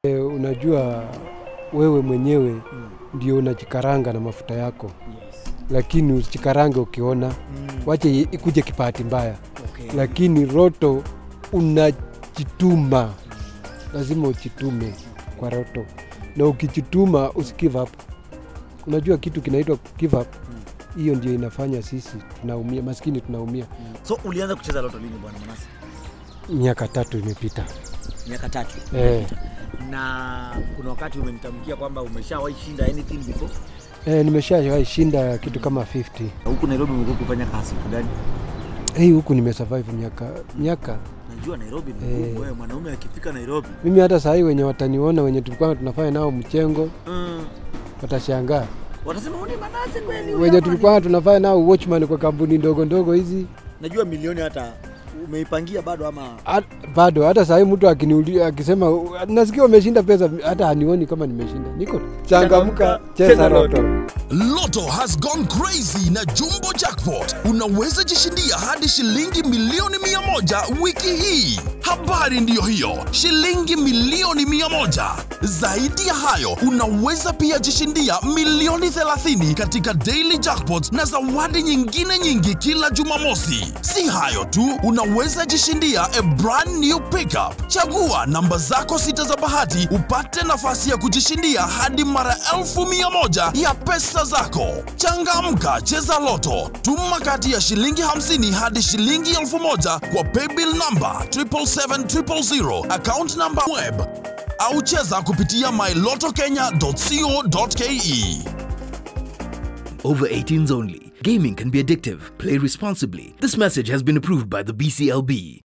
E, unajua wewe mwenyewe ndio unajikaranga na mafuta yako, Yes. lakini usijikarange ukiona, Mm. wache i- ikuje kipahati mbaya, Okay. lakini roto unajituma, lazima ujitume kwa roto, na ukijituma usi give up. Unajua kitu kinaitwa give up, hiyo ndio inafanya sisi tunaumia, maskini tunaumia. So ulianza kucheza loto lini bwana Manase? Miaka tatu imepita Miaka tatu. eh. Na kuna wakati umenitamkia kwamba umeshawahi shinda anything before? Eh, nimeshawahi shinda kitu kama 50 Huku Nairobi umekuwa ukifanya kazi gani? hii huku nimesurvive miaka miaka Najua Nairobi ni ngumu. Eh. Wewe mwanaume akifika Nairobi. mimi hata sahii wenye wataniona wenye tulikuwa tunafanya nao mchengo Mm. watashangaa Watasema "Huyu ni Manase kweli huyu wenye hapa tulikuwa tunafanya nao watchman kwa kampuni ndogo ndogo hizi ni-" Najua milioni hata umeipangia bado ama Hat- bado hata sahii mtu akiniulia akisema nasikia umeshinda pesa hata hanioni kama nimeshinda niko changamka cheza roto Lotto has gone crazy na Jumbo Jackpot. Unaweza jishindia hadi shilingi milioni mia moja wiki hii. Habari ndiyo hiyo, shilingi milioni mia moja. Zaidi ya hayo, unaweza pia jishindia milioni 30 katika Daily Jackpot na zawadi nyingine nyingi kila Jumamosi. Si hayo tu, unaweza jishindia a brand new pickup. Chagua namba zako sita za bahati upate nafasi ya kujishindia hadi mara elfu mia moja ya pesa zako. Changamka, cheza Loto. Tuma kati ya shilingi 50 hadi shilingi elfu moja kwa paybill number 77700 account number web au cheza kupitia mylotokenya.co.ke. Over 18s only. Gaming can be addictive. Play responsibly. This message has been approved by the BCLB.